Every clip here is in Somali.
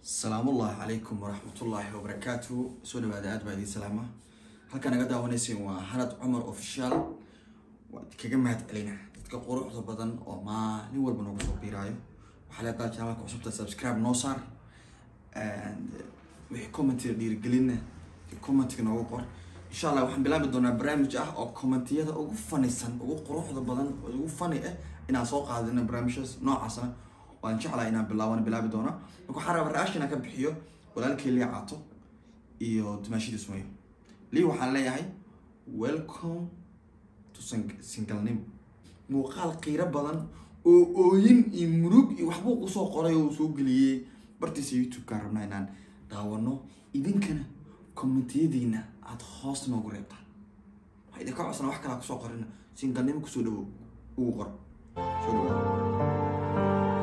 salaamullahi calaykum waraxmatullaahi wabarakaatu soo dhawaada aad baa idiin salaama halkaa naga daawanayseen waa hanad cumar official waa kaga mahad celina dadka quruxda badan oo maalin walba noogu soo biiraayo waxaa leedahay janaalka cusubta subscribe noo saar wixii commentiga dhiirigelinna commentiga noogu qor insha allah waxaan bilaabi doonaa barnaamij ah oo commentiyada ugu fanisan ugu quruxda badan ugu fani ah inaan soo qaadino barnaamijyaas noocaasna waan jeclaa inaan bilaaban bilaabi doona marka waxaan rabaa raashin aan ka bixiyo walaalkii lii caato iyo dumaashidii sumayo lii waxaan leeyahay welcome to sing- singalnimo muuqaal qiiro badan oo ooyin iyo murug iyo waxbuu kusoo qoray oo uu soo geliyey bartiisa youtube-kaan rabnaa inaan daawano idinkana kommentiyadiina aada hoos noogu reebtaan waxaa idinka codsana wax kalaa kusoo qorina singalnimo kusoo dhawow ugu qor soo dhawow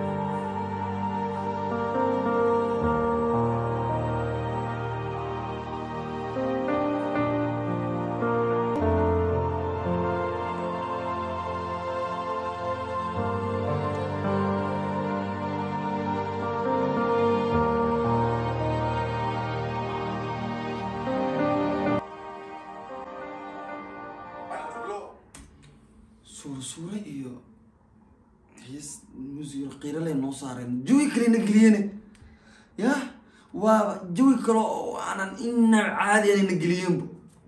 suura suura iyo xiis musiyo qiirale noo saareen jawi kalena geliyene ya waa jawi kale oo aanan inab caadi anayna geliyeenba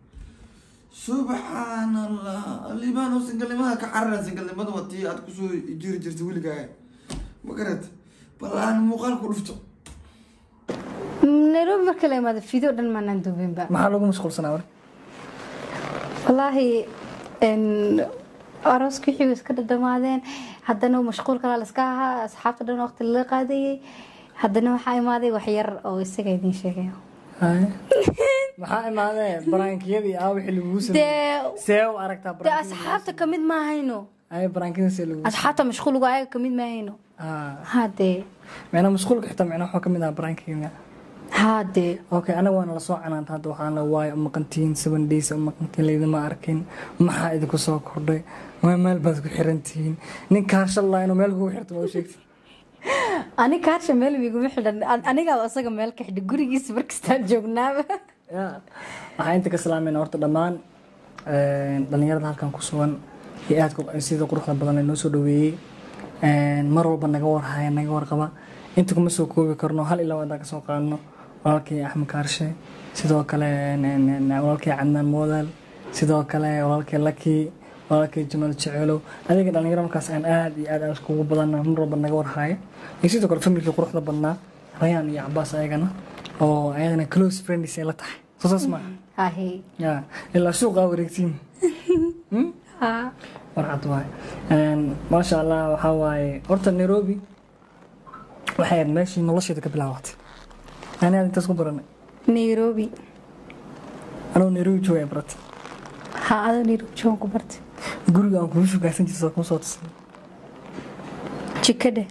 subxaan allah libaano singalnimaha ka carara singalnimada waa tii aad kusoo jiri jirtay weligaaga ma garat bal aan muuqaal ku dhufto nairobi marka la imaado fiideo dhan maanaan duubinba maxaa lagu mashquulsanaa war wallaahi n arooska wixii way iska dhadhamaadeen haddana mashquul kalaa laiska ahaa asxaabta dhan waqti lala qaadayay haddana waxaa imaaday wax yar oo isaga idiin sheegaya Haye. maxaa imaadee baraankiyadii aa wixii lagugu sameeyey dee see u aragtaa dee baraankiyada asxaabta kamid maahayno ay baraankiyada see lagugu asxaabta mashquulgu ayaga kamid maahayno haa hadee micnaa mashquulka xitaa micnaa waxaa kamid ah baraankiyada hadee okay anaga waana lasoo canaanta hadda waxaan la waayo umaqantiin seven days umaqantiin laydima arkin maxaa idinku soo kordhay waa meel baad ku xirantihiin nin kaashallaa inuu meel kugu xirto ma u sheegti ani kaarsha meel miguma xidhan anigaa isaga meel ka xidhay gurigiisa markastaan joognaaba ya waxaa inta ka salaamayna horta dhammaan dhalinyarada halkan ku sugan iyo aadka sida quruxda badan ee noo soo dhaweeyey mar walba naga warhaya naga warqaba inta kuma soo koobi karno hal ilaa wadaan kasoo qaadno walaalkii axmed kaarshe sidoo kale walaalkii cadnaan moodaal sidoo kale walaalkii laki walaalkii jamaal jeceelow adiga dhalinyaro markaas aan aad iyo aad aan iskugu badana mar walba naga warhaya iyo sidoo kale familkii quruxda badnaa rayaan iyo cabaas ayagana oo ayadana close friends ay la tahay soo saas maaha hahe ya ilaa suuqa wareegtiin ha warcad waay maasha allah waxaa waaye horta nairobi waxay ahayd meeshii nolosheeda ka bilaabatay ani aad intaas ku baranay nairobi anuu nairobi joogay barata ha adoo nairobi joogan ku bartay guriga aan kugu shugaasan jirta kuma soo tusay jikadhe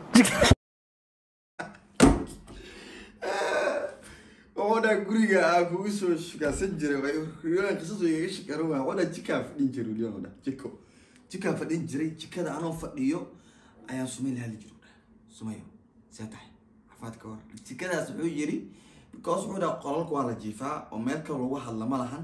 oodhaa guriga aa kugu soo shugaasan jiray qisas igaga shikaran waa oodhaa jikaa fadhin jiray weliba oodhaa jiko jikaa fadhin jiray jikada anoo fadhiyo ayaan sumay la hadli jiray oodhaa sumayo see tahay xafaad ka hor jikadaas wuxuu yiri because wuxuu dhaha qolalka waa la jiifaa oo meel kale lagu hadla ma lahan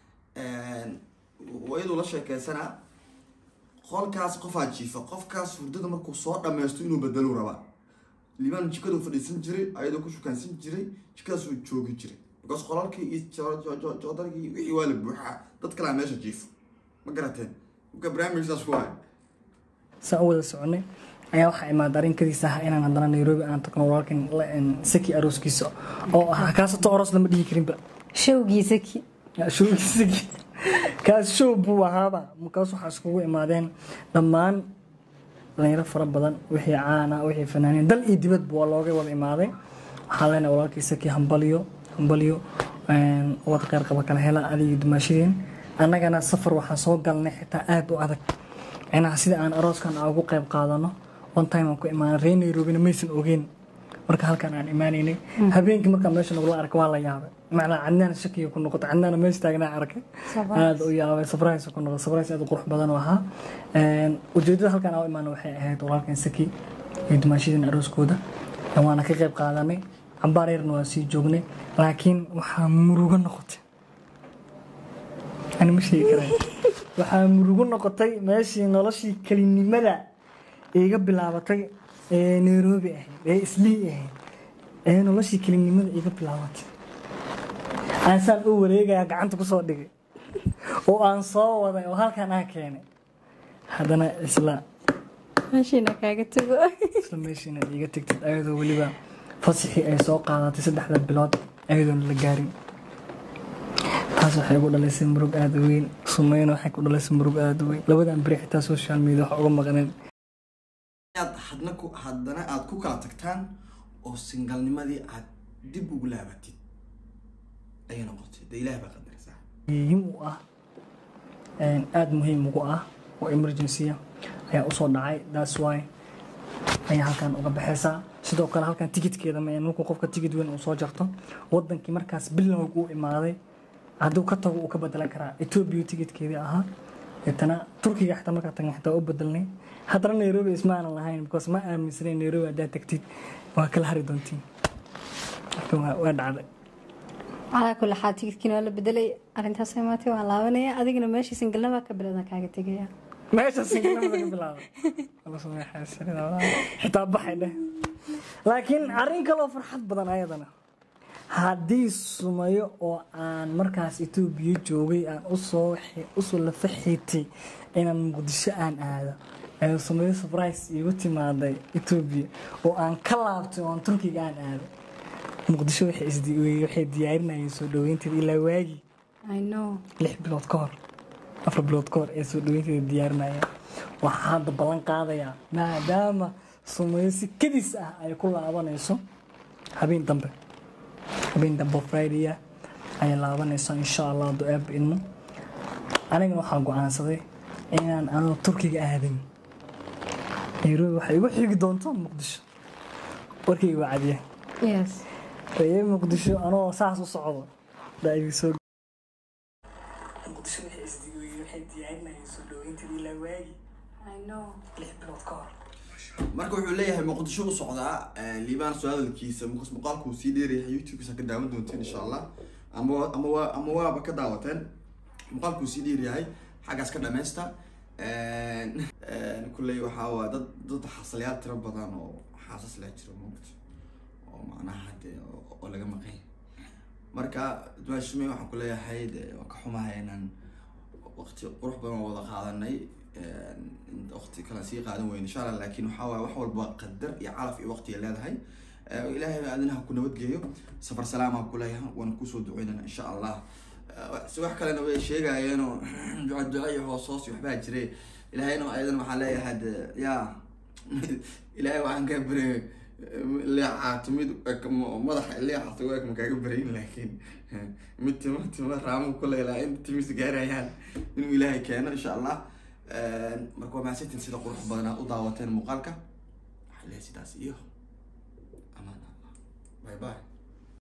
wayaduu la sheekeysanaa qolkaas qofaa jiifa qofkaas hurdada markuu soo dhammaysto inuu bedelu rabaa liibaan jikaduu fadhiisan jiray ayadoo ku shukaansan jiray jikadaasuu joogi jiray because qolalkii iyo jo- jo- jo- joodarkii wixii waa la buuxaa dad kalaa meesha jiifo ma garateen marka barnaamijkaas ku haya saan u wada soconay ayaa waxaa imaada arrinkadiisa ah inaan haddana nairobi aan tagno walaalkan la- saki arooskiisa oo ah kaasato oros lama dhihi karinba showgiisaki showgiisagii kaas show buu ahaaba markaas waxaa iskugu imaadeen dhammaan dhalinyaro fara badan wixii caana wixii fanaaniin dal iyo dibadba waa looga wada imaaday waxaa leenahay walaalkii saki hambalyo hambalyo wada qeyr qaba kala hela adiga dumaashadeen annagana safar waxaan soo galnay xitaa aad u adag micnaha sida aan arooskan aan ugu qeyb qaadano one time aan ku imaanay reer nairobina maysan ogeyn marka halkan aan imaanaynay habeenkii markaa meesha nagula arka waa la yaabay macnaa cadnaan shakiga ku noqotay cadnaana meesha taagnaa arkay aada u yaabay surprise ku noqotay surprise aad u qurux badan u ahaa ujeedada halkan aan u imaana waxay ahayd walaalkan saki iyo dumaashadeen arooskooda waana ka qayb qaadanay cambaar yarna waa sii joognay laakiin waxaa murugo noqotay ani ma sheegi karay waxaa murugo noqotay meeshii noloshii kelinimada iga bilaabatay ee nairobi ahayd ee islii ahayd ee noloshii kelinimada iga bilaabatay aan saan u wareegaya gacanta kusoo dhigay oo aan soo waday oo halkan aan keenay haddana isla meeshiina kaaga tago isla meeshiina iga tegtid ayadoo weliba fasixii ay soo qaadatay saddexda bilood ayadoona la gaarin taas waxay ugu dhalaysay murug aada u weyn sumeyna waxay ku dhalaysay murug aada u weyn labadan beri xitaa social media wax uga maqneen inaad hadna ku haddana aad ku kala tagtaan oo singalnimadii aad dib ugu laabatid ayay noqotay dee ilaah baa qadaraysaa muhiim u ah een, aada muhiim ugu ah oo emergency ayaa usoo dhacay thats why ayaa halkan uga baxaysaa sidoo kale halkan tikitkeeda ma markuu qofka tikit weyn uu soo jarto wadankii markaas bilowg uu imaaday hadduu ka tago uu ka bedelan karaa ethiopia tikitkeedii ahaa deetana turkiga xitaa markaa tagan xitaa u bedelnay haddana nairobi isma aanan lahayn because ma aaminsanayn nairobi haddaad tagtid waa kala hari doontiin marka waa waa dhacday calaa kulli xaal tigidkiina waa la bedelay arrintaas imaatay waan laabanaya adigana meeshii singalnabaa ka bilowdan kaaga tegaya meesha singalnimada ka bilaabay Alla sameexay sirida walaal. xitaa baxay dheh laakiin arrin kaloo farxad badan ayadana haddii sumayo oo aan markaas etoobiya joogay aan usoo xi- usoo lafa xiitay inaan muqdisho aan aado ee sumayo surprise iigu timaaday etoobiya oo aan ka laabtay oo aan turkiga aan aado muqdisho waxay isdi- waxay diyaarinayeen soo dhaweynteeda ilaa waagii i know lix bilood ka hor afar bilood ka hor ee soo dhaweynteeda diyaarinaya waxaa hadda ballan qaadayaa maadaama sumayo si kadis ah ay ku laabanayso habeen dambe habeen dambe oo friday ah ayay laabanayso insha allah hadduu aaba idmo anigana waxaa go-aansaday inaan anoo turkiga aadin nairobi waxay igu xigi doonto muqdisho warkayga waa cadiya yes ee muqdisho anoo saas u socdo baa igu soo muqdisho waxay isdi- waxay diyaarinayeen soo dhaweynteeda ilaa waagi i know lix bilood ka hor marka wuxuu leeyahay muqdisho u socdaa liibaan soo hadalkiisa markaas muuqaalkuu sii dheerayahay youtube-kiisa ka daawan doonteen insha allah ama wa- ama waa ama waaba ka daawateen muuqaalkuu sii dheeryahay xaggaas ka dhameysta kulley waxaa waa dad dad xaslayaal tiro badan oo xaasas leh jiro moogta oo macnaha hadee oo- oo laga maqan yahay marka duwaashime waxaan ku leeyahay de waa ka xumahay inaan waqti qurux badan oo wada qaadanay waqti kale sii qaadan weyn insha allah laakiin waxaa waaye wax walba qadar iyo calaf iyo waqti ay leedahay Eh, ilaahay adinaha ku nabadgeeyo safar salaama ku leeyahay waan kusoo duceynana insha allah Eh, si wax kalena way sheegayeen oo duca duca iyo hoos hoos iyo waxbaa jire ilaahayna ayadan waxaa leeyahay de ya ilaahay waxaan kaa baryay leexaato mid eg- m- madaxa leexaato waag ma kaaga baryin laakiin mid timo timo raamu ku leelaa in timis gaarayaan inuu ilaahay keeno insha allah marka waa mahadsantiin sida qurux badan aad u daawateen muuqaalka waxaa leeyahay sidaas iyo amaan allah bye bye